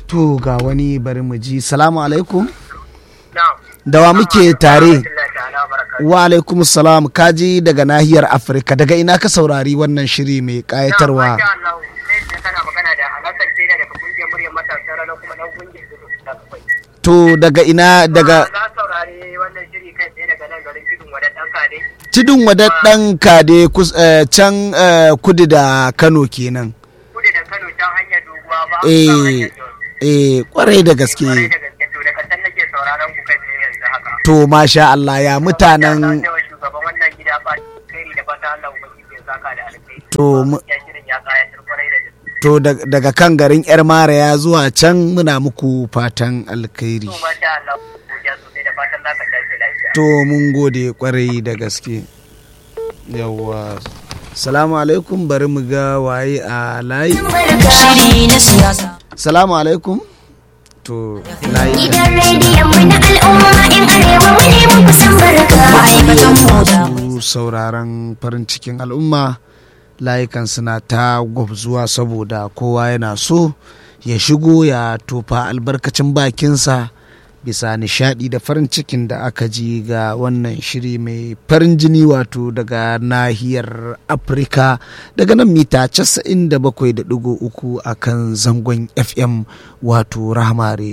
to ga wani bari mu ji salamu alaikum na'am da wa muke tare Allah ta'ala baraka wa alaikum salam kaji daga nahiyar afirka daga ina ka saurari wannan shiri mai kayatarwa Masha Allah sai da kana magana da Alhassan Tela daga kungiyar muryar matasa ranar kuma dan kungiyar da kai to daga ina daga na saurari wannan shiri kai tsaye daga nan garin Tudun Wadan dan Kade tudun wadaddan kade kus- eh, can eh, kudu da kano kenan kudu da Kano can hanyar doguwa ba eh kan hanyar Jos. eh kwarai da gaske Kwarai da gaske to daga can nake sauraron ku kai tsaye yanzu haka to masha Allah ya mutanen Allah ya shugaban wannan gida ba kai da fata Allah ubangiji ya saka da alkhairi To, mu- ya shirin ya kayatar kwarai da gaske to da- daga kan garin yar maraya zuwa can muna muku fatan alkhairi to masha Allah godiya sosai da fatan za ka tashi lafiya to mun gode kwarai da gaske yawwa salamu alaikum bari mu ga waye a layi Shiri na siyasa. salamu alaikum to layi Gidan rediyon mu na al'umma in arewa mu ne mun kusan barka. Ma'aikatan mota. su sauraron farin cikin al'umma layukan suna ta gwabzuwa saboda kowa yana so ya shigo ya tofa albarkacin bakinsa bisa nishadi da farin cikin da aka ji ga wannan shiri mai farin jini wato daga nahiyar afirka daga nan mita 97.3 a kan zangon fm wato rahmare